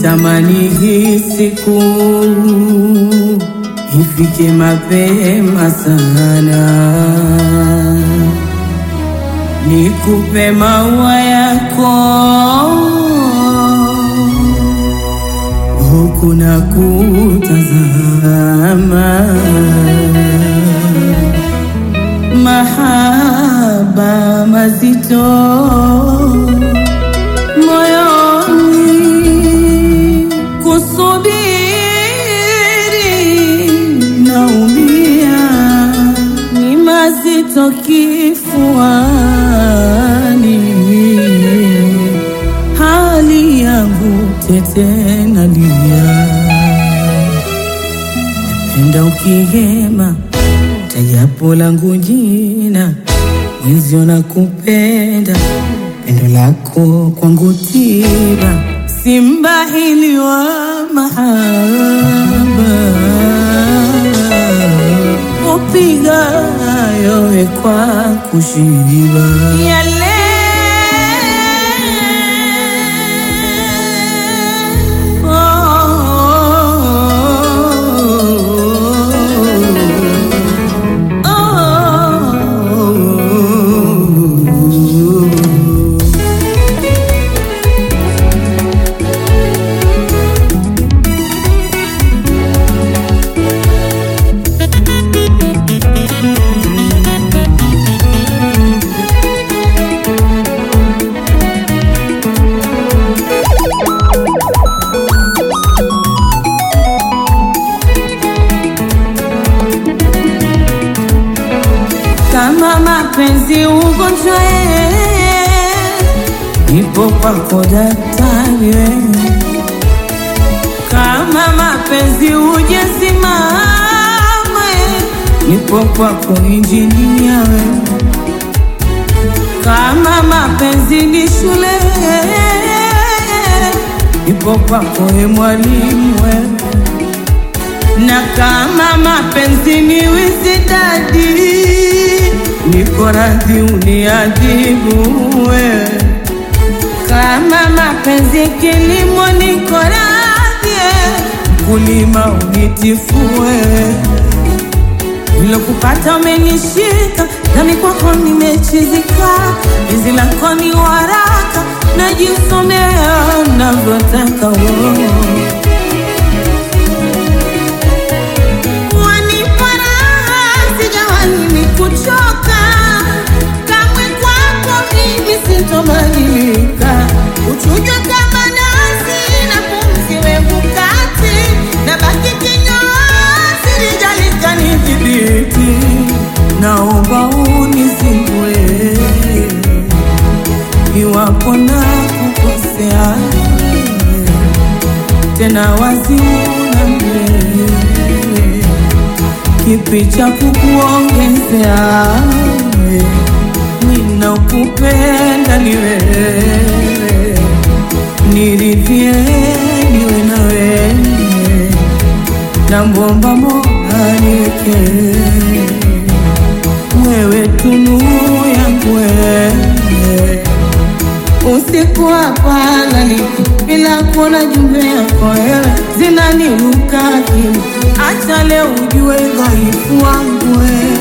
Nitamani hii siku ifike mapema sana, nikupe maua yako huku na kutazama mahaba mazito moyoni, kusubiri naumia, ni mazito kifuani, hali yangu tete nalia, napenda ukihema tajapo langu jina mwenzio na kupenda pendo lako kwangu tiba simbahili wa mahaba upiga yowe kwa kushiba yale kama mapenzi ugonjwa, nipo kwako daktari wewe. Kama mapenzi ujesimama, nipo kwako injinia wewe. Kama mapenzi ni shule, nipo kwako e mwalimu wewe na kama mapenzi ni wisidadi, niko radhi uniadhibu wewe. Kama mapenzi kilimo, niko radhi mkulima unitifue. Nilokupata umenishika, nami kwako nimechizika. Penzi lako ni waraka, najisomea navyotaka wewe. Wanipa raha, sijawahi ni kuchoka kamwe, kwako mimi sitobadilika. Uchujwa kama nasi na pumzi wevu kati, na baki kinyozi, lijalika nidhibiti. Naomba unizimbue iwapo na kukosea tena waziuna mbele kipi cha kukuongezea ninakupenda ni wewe niridhie niwe na wewe na mbomba Mola niweke wewe tunu yangu wewe usiku hapalali bila kuona jumbe yako wewe zinaniruka akili. Acha leo ujue dhaifu wangu wewe.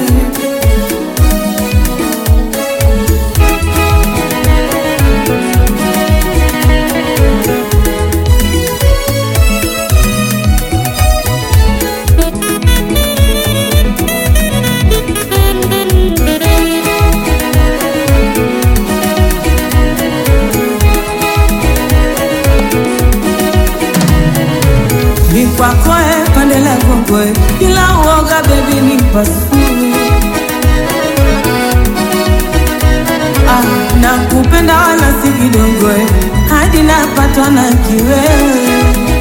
ni kwako e pande la kongwe, kila uoga bebi ni pasue. Ah, nakupenda wala si kidogo eh, hadi napatwa na kiwewe.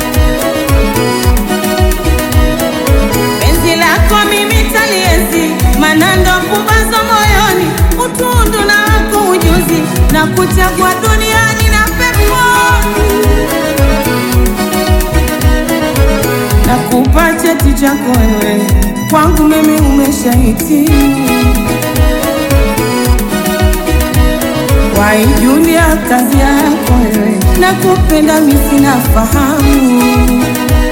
Penzi lako mimi taliezi, manando pumbazo moyoni, utundu na wako ujuzi, na kuchagua duniani na peponi nakupa cheti chako wewe, kwangu mimi umeshahitimu. waijulia kazi yako wewe, na kupenda mimi sina fahamu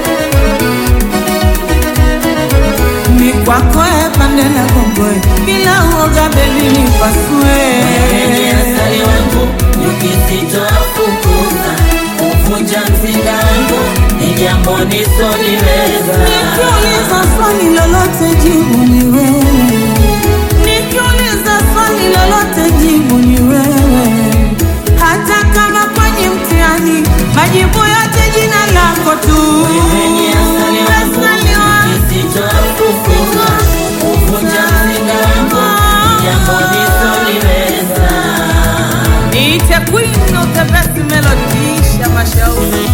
ni kwako e pande na kongoe, bila uoga bebi nipasue Asali wangu nikisitoafukuza kuvunja mzinga wangu ni jambo nisoliweza. Nikiuliza swali lolote jibu ni wewe, nikiuliza swali lolote jibu ni wewe, hata kama kwenye mtihani majibu yote jina lako tu. Wewe ni asali wangu Asali wangu. nikisitoafukuza kuvunja mzinga wangu ni jambo nisoliweza. Niite queen of the best melody, Isha Mashauri.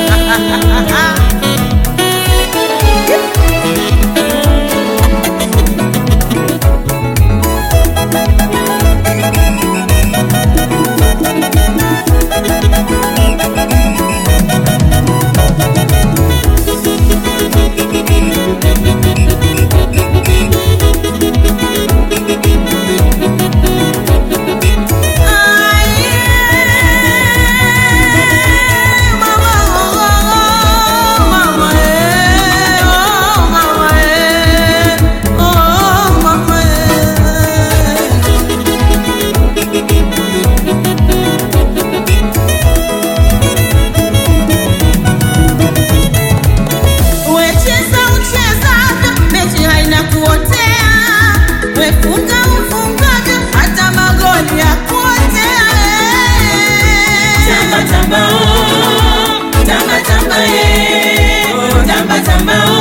Wecheza uchezavyo, mechi haina kuotea. Wefunga ufungavyo, hata magoli ya kuotea. Tamba tamba oh, tamba tamba eh, oh, tamba tamba oh,